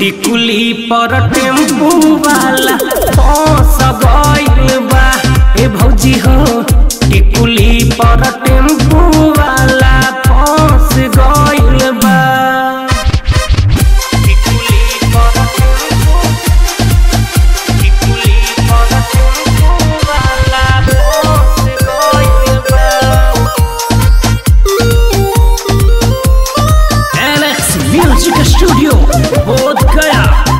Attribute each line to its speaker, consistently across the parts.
Speaker 1: टिकुली पर टेम्पू वाला फंस गइल बा ए भौजी हो टिकुली पर टेम्पू वाला फंस गइल बा टिकुली पर टेम्पू टिकुली पर टेम्पू वाला फंस गइल बा एलेक्स म्यूजिक स्टूडियो बोध गया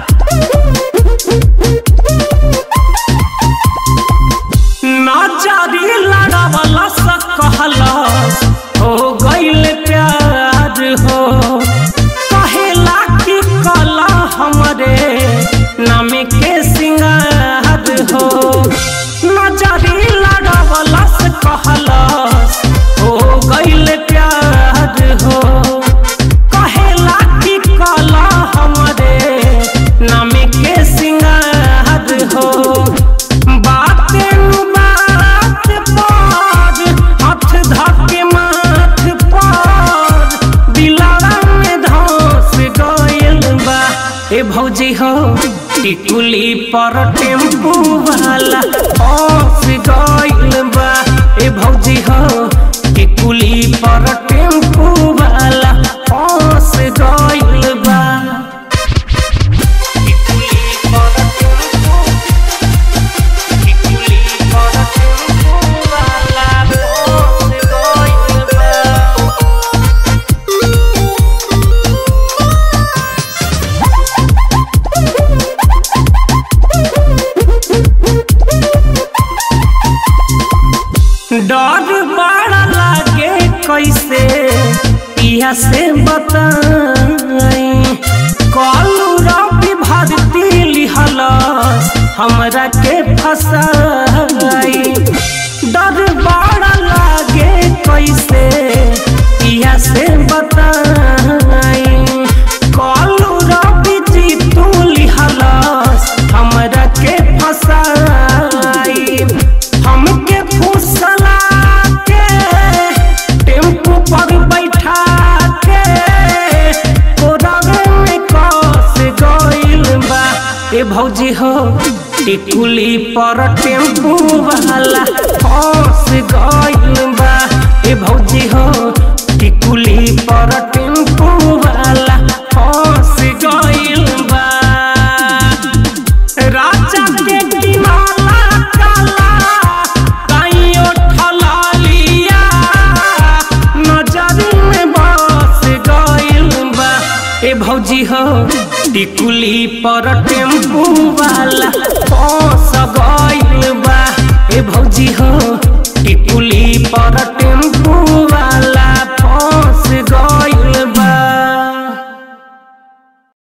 Speaker 1: नाचारी लड़ावला सा कहलस हो गइल प्यार हो कहेला कि कला हमरे नामे के सिंगार हो नजरी लड़ावला से कहलस हो गइल प्यार हो कहेला कि कला हमरे नामे के सिंगार हो बाते नु बात पर हाथ धके माथ पर दिलारा में धस गइल बा ए भौजी हो टिकुली पर टेम्पू वाला फंस गइल बा ए भौजी हो टिकुली पर टेम्पू वाला फंस गइल बा टिकुली पर टेम्पू टिकुली पर टेम्पू वाला फंस गइल बा डर बड़ा लागे कैसे पिया से बताई कलू रवि भरती लिहलस हमरा के फसाई डर बड़ा लागे कैसे पिया से बताई कलू रवि जी तू लिहलस हमरा के फसाई हमके फुसला के टेम्पू पर बैठा के कोरवे में कस गइल बा ए भौजी हो टिकुली पर टेम्पू वाला फंस गइल बा ए भौजी हो टिकुली पर टेम्पू वाला फंस गइल बा राजा के किनारा काला काइयो ठलालिया नजर में बस गइल बा ए भौजी हो टिकुली पर टेम्पू वाला